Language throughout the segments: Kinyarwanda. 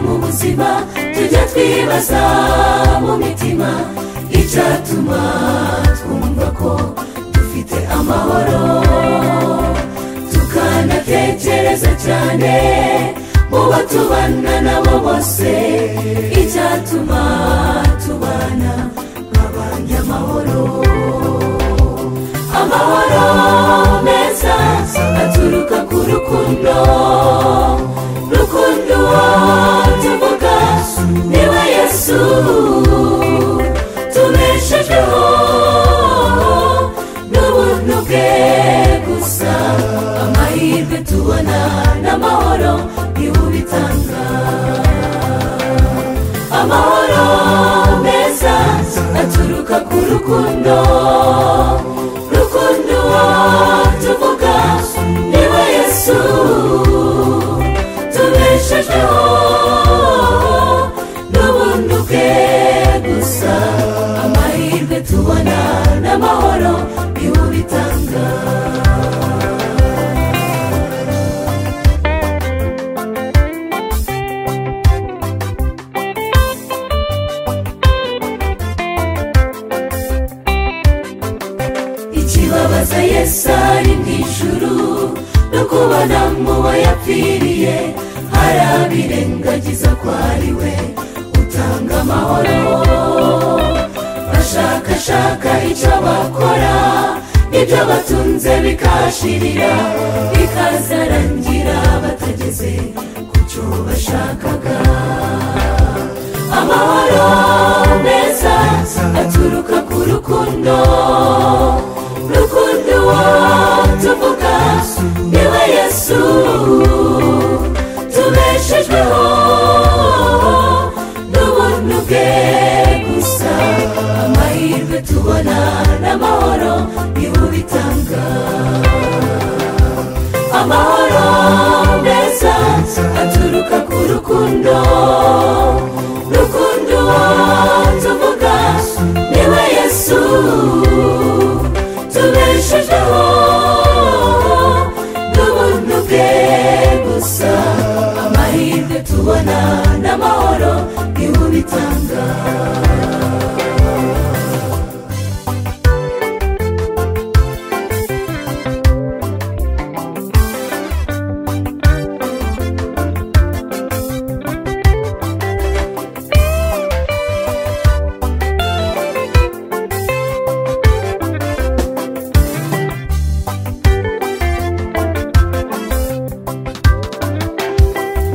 umutima tujye twibaza mu mitima icyatuma twumva ko dufite amahoro tukanatekereza cyane mu bo tubana nabo bose icyatuma tubana nk'abanyamahoro amahoro meza aturuka ku rukundo rukundo tuvuga niwe yesu tubeshejweho n'ubuntu bwe gusa amahirwe tubona n'amahoro niwe ubitanga amahoro meza aturuka ku rukundo rukundo tuvuga niwe yesu tubeshejweho n'ubuntu bwe gusa amahirwe tubona n'amahoro niwe ubitanga ikibabaza yesu ari mu ijuru no kubona mu bayapfiriye hari abirengagiza ko ari we utanga amahoro bashakashaka icyo bakora ibyo batunze bikashirira bikazarangira batageze ku cyo bashakaga amahoro meza aturuka ku rukundo rukundo tuvuga niwe yesu tubeshejweho n'ubuntu bwe gusa amahirwe tubona n'amahoro niwe ubitanga amahoro meza aturuka ku rukundo rukundo tuvuga niwe yesu tubeshejeho n'ubuntu bwe gusa amahirwe tubona n'amahoro niwe ubitanga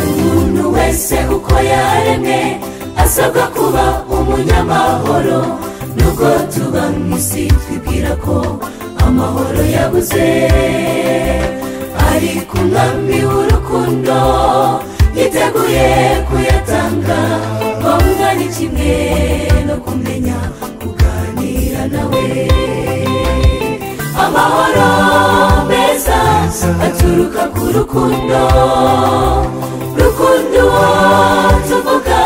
umuntu wese uko yaremwe asabwa kuba umunyamahoro nubwo tuba mu isi twibwira ko amahoro yabuze ari ku mwami w'urukundo yiteguye kuyatanga ngombwa ni kimwe no kumenya kuganira nawe amahoro meza aturuka ku rukundo rukundo tuvuga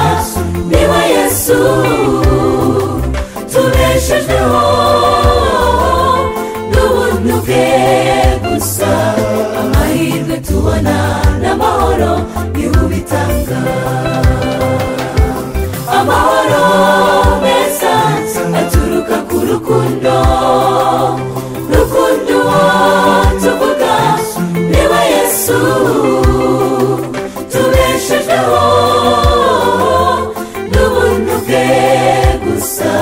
niwe yesu tubeshejweho n'ubuntu bwe gusa amahirwe tubona n'amahoro niwe ubitanga amahoro meza aturuka ku rukundo rukundo tuvuga niwe yesu tubeshejweho n'ubuntu bwe gusa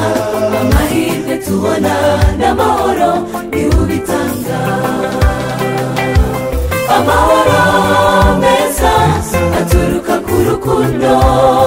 amahirwe tubona n'amahoro niwe ubitanga amahoro meza aturuka ku rukundo